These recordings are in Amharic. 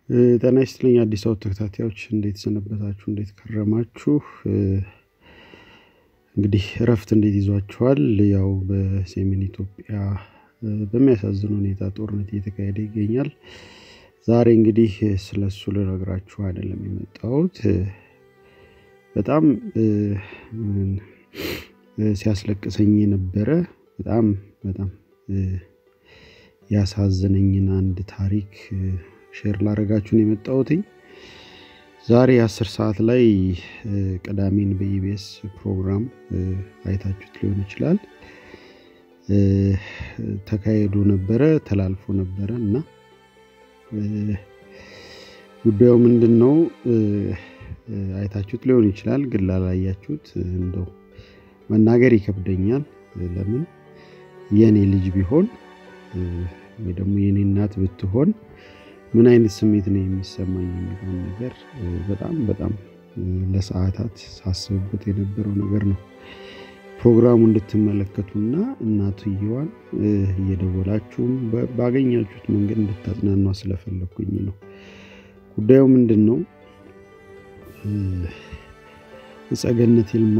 ጤና ይስጥልኝ አዲስ አበባ ተከታታዮች እንዴት ሰነበታችሁ? እንዴት ከረማችሁ? እንግዲህ እረፍት እንዴት ይዟችኋል? ያው በሰሜን ኢትዮጵያ በሚያሳዝን ሁኔታ ጦርነት እየተካሄደ ይገኛል። ዛሬ እንግዲህ ስለ እሱ ልነግራችሁ አይደለም የመጣሁት በጣም ሲያስለቅሰኝ የነበረ በጣም በጣም ያሳዘነኝን አንድ ታሪክ ሼር ላደርጋችሁን የመጣሁትኝ ዛሬ አስር ሰዓት ላይ ቅዳሜን በኢቢኤስ ፕሮግራም አይታችሁት ሊሆን ይችላል ተካሄዶ ነበረ ተላልፎ ነበረ እና ጉዳዩ ምንድን ነው አይታችሁት ሊሆን ይችላል ግን ላላያችሁት እንደው መናገር ይከብደኛል ለምን የእኔ ልጅ ቢሆን ወይ ደግሞ የእኔ እናት ብትሆን ምን አይነት ስሜት ነው የሚሰማኝ የሚለውን ነገር በጣም በጣም ለሰዓታት ሳስብበት የነበረው ነገር ነው ፕሮግራሙ እንድትመለከቱና እናትየዋን እየደወላችሁም ባገኛችሁት መንገድ እንድታጽናኗ ስለፈለግኩኝ ነው ጉዳዩ ምንድን ነው ጸገነት ይልማ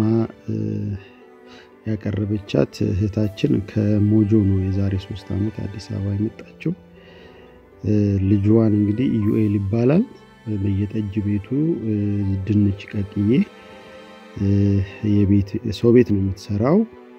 ያቀረበቻት እህታችን ከሞጆ ነው የዛሬ ሶስት ዓመት አዲስ አበባ የመጣችው ልጅዋን እንግዲህ ኢዩኤል ይባላል በየጠጅ ቤቱ ድንች ቀቅዬ ሰው ቤት ነው የምትሰራው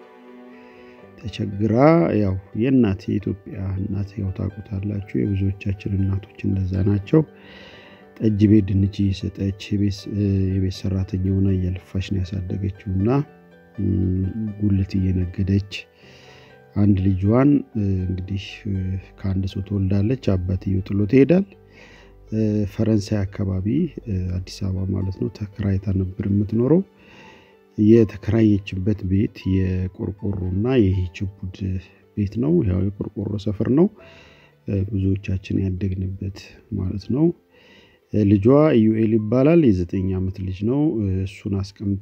ተቸግራ ያው የእናት የኢትዮጵያ እናት ያው ታውቁታላችሁ የብዙዎቻችን እናቶች እንደዛ ናቸው ጠጅ ቤት ድንች እየሰጠች የቤት ሰራተኛ ሆና እያለፋች ነው ያሳደገችው እና ጉልት እየነገደች አንድ ልጇን እንግዲህ ከአንድ ሰው ትወልዳለች አባትየው ጥሎ ትሄዳል ፈረንሳይ አካባቢ አዲስ አበባ ማለት ነው ተከራይታ ነበር የምትኖረው የተከራየችበት ቤት የቆርቆሮና የሂችቡድ ቤት ነው ያው የቆርቆሮ ሰፈር ነው ብዙዎቻችን ያደግንበት ማለት ነው ልጇ ኢዩኤል ይባላል የዘጠኝ ዓመት ልጅ ነው እሱን አስቀምጣ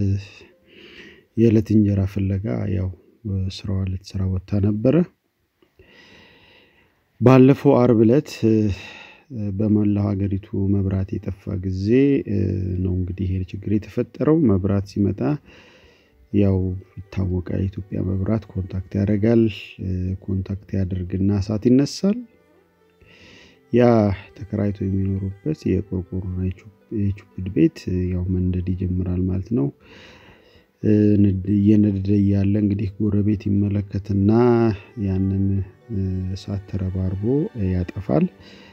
የዕለት እንጀራ ፍለጋ ያው ስራዋ ልትሰራ ወጥታ ነበረ ባለፈው አርብ ዕለት በመላው ሀገሪቱ መብራት የጠፋ ጊዜ ነው እንግዲህ ይሄ ችግር የተፈጠረው መብራት ሲመጣ ያው ይታወቃ የኢትዮጵያ መብራት ኮንታክት ያደርጋል ኮንታክት ያደርግና እሳት ይነሳል ያ ተከራይቶ የሚኖሩበት የቆርቆሮና የቹፕድ ቤት ያው መንደድ ይጀምራል ማለት ነው እየነደደ እያለ እንግዲህ ጎረቤት ይመለከትና ያንን እሳት ተረባርቦ ያጠፋል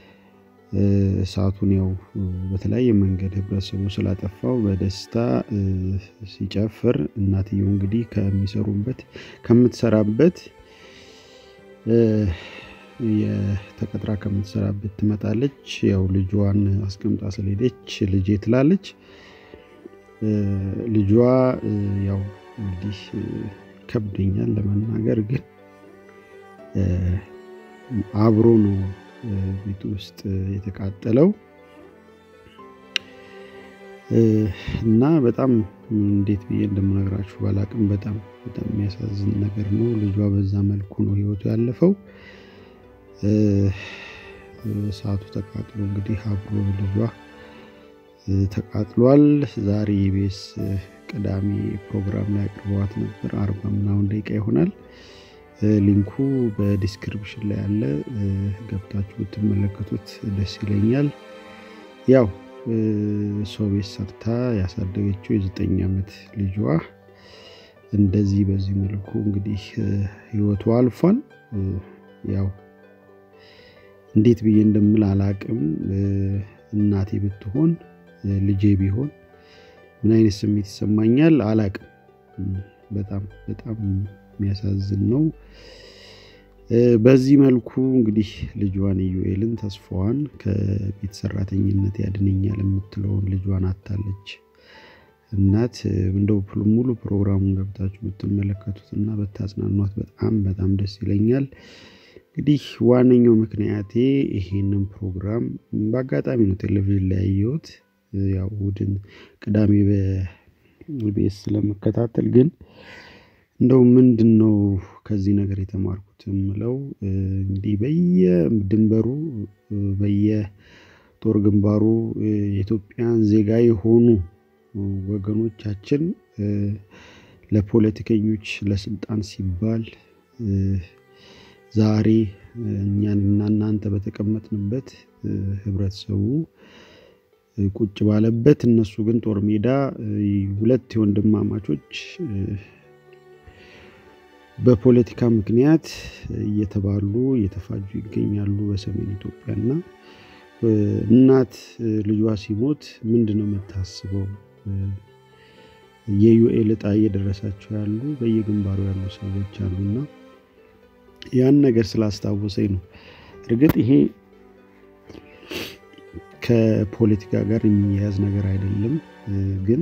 እሳቱን ያው በተለያየ መንገድ ህብረተሰቡ ስላጠፋው በደስታ ሲጨፍር እናትየው እንግዲህ ከሚሰሩበት ከምትሰራበት የተቀጥራ ከምትሰራበት ትመጣለች ያው ልጇን አስቀምጣ ስለሄደች ልጄ ትላለች ልጇ ያው እንግዲህ ከብደኛል ለመናገር ግን አብሮ ነው ቤት ውስጥ የተቃጠለው እና በጣም እንዴት ብዬ እንደምነግራችሁ ባላቅም በጣም በጣም የሚያሳዝን ነገር ነው ልጇ በዛ መልኩ ነው ህይወቱ ያለፈው ሰዓቱ ተቃጥሎ እንግዲህ አብሮ ልጇ ተቃጥሏል ዛሬ የቤስ ቅዳሜ ፕሮግራም ላይ አቅርበዋት ነበር አርባ ምናምን ደቂቃ ይሆናል ሊንኩ በዲስክሪፕሽን ላይ ያለ ገብታችሁ ብትመለከቱት ደስ ይለኛል ያው ሰው ቤት ሰርታ ያሳደገችው የዘጠኝ ዓመት ልጇ እንደዚህ በዚህ መልኩ እንግዲህ ህይወቱ አልፏል ያው እንዴት ብዬ እንደምል አላቅም እናቴ ብትሆን ልጄ ቢሆን ምን አይነት ስሜት ይሰማኛል አላቅም በጣም በጣም የሚያሳዝን ነው በዚህ መልኩ እንግዲህ ልጇን ኢዩኤልን ተስፋዋን ከቤት ሰራተኝነት ያድነኛል የምትለውን ልጇን አታለች እናት እንደው ሙሉ ፕሮግራሙን ገብታችሁ ብትመለከቱት እና በታጽናኗት በጣም በጣም ደስ ይለኛል እንግዲህ ዋነኛው ምክንያቴ ይሄንን ፕሮግራም በአጋጣሚ ነው ቴሌቪዥን ላይ ያየሁት ያው እሑድን ቅዳሜ በቤስ ስለመከታተል ግን እንደው ምንድን ነው ከዚህ ነገር የተማርኩት የምለው እንዲህ በየድንበሩ በጦር ግንባሩ የኢትዮጵያን ዜጋ የሆኑ ወገኖቻችን ለፖለቲከኞች ለስልጣን ሲባል ዛሬ እኛን እና እናንተ በተቀመጥንበት ህብረተሰቡ ቁጭ ባለበት እነሱ ግን ጦር ሜዳ ሁለት የወንድማማቾች በፖለቲካ ምክንያት እየተባሉ እየተፋጁ ይገኛሉ በሰሜን ኢትዮጵያ እና እናት ልጇ ሲሞት ምንድን ነው የምታስበው? የዩኤል እጣ እየደረሳቸው ያሉ በየግንባሩ ያሉ ሰዎች አሉና ያን ነገር ስላስታወሰኝ ነው። እርግጥ ይሄ ከፖለቲካ ጋር የሚያያዝ ነገር አይደለም። ግን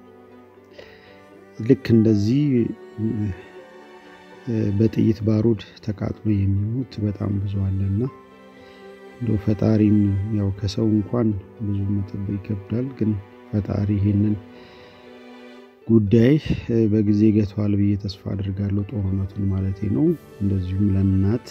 ልክ እንደዚህ በጥይት ባሩድ ተቃጥሎ የሚሞት በጣም ብዙ አለና እንደው ፈጣሪም ያው ከሰው እንኳን ብዙ መጠበቅ ይከብዳል። ግን ፈጣሪ ይሄንን ጉዳይ በጊዜ ገቷል ብዬ ተስፋ አድርጋለሁ። ጦርነቱን ማለት ነው። እንደዚሁም ለእናት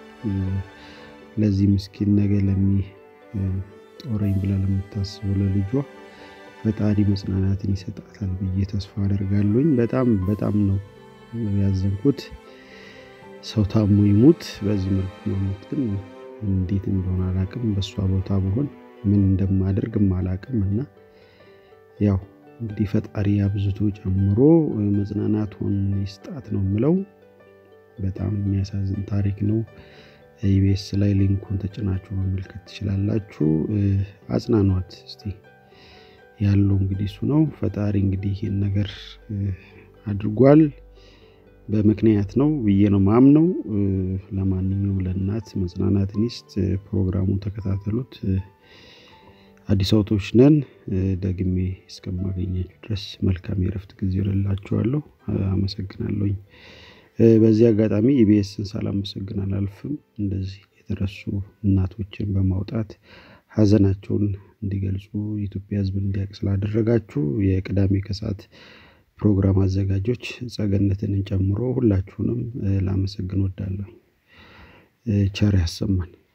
ለዚህ ምስኪን ነገ ለሚ ጦረኝ ብላ ለምታስበው ለልጇ ፈጣሪ መጽናናትን ይሰጣታል ብዬ ተስፋ አደርጋለሁኝ። በጣም በጣም ነው ያዘንኩት። ሰው ታሞ ይሙት በዚህ መልኩ መሞት ግን እንዴት እንደሆነ አላቅም። በእሷ ቦታ ብሆን ምን እንደማደርግም አላቅም እና ያው እንግዲህ ፈጣሪ አብዝቶ ጨምሮ መጽናናቱን ይስጣት ነው የምለው። በጣም የሚያሳዝን ታሪክ ነው። ኢቢኤስ ላይ ሊንኩን ተጭናችሁ መመልከት ትችላላችሁ። አጽናኗት እስቲ ያለው እንግዲህ እሱ ነው። ፈጣሪ እንግዲህ ይህን ነገር አድርጓል በምክንያት ነው ብዬ ነው ማምነው። ለማንኛውም ለእናት መጽናናትን ይስጥ። ፕሮግራሙን ተከታተሉት። አዲስ አበቦች ነን። ደግሜ እስከማገኛችሁ ድረስ መልካም የረፍት ጊዜ ይሆንላችኋለሁ። አመሰግናለሁኝ። በዚህ አጋጣሚ ኢቢኤስን ሳላመሰግን አላልፍም። እንደዚህ የተረሱ እናቶችን በማውጣት ሀዘናቸውን እንዲገልጹ የኢትዮጵያ ሕዝብ እንዲያውቅ ስላደረጋችሁ የቅዳሜ ከሰዓት ፕሮግራም አዘጋጆች ጸገነትንን ጨምሮ ሁላችሁንም ላመሰግን ወዳለሁ። ቸር ያሰማን።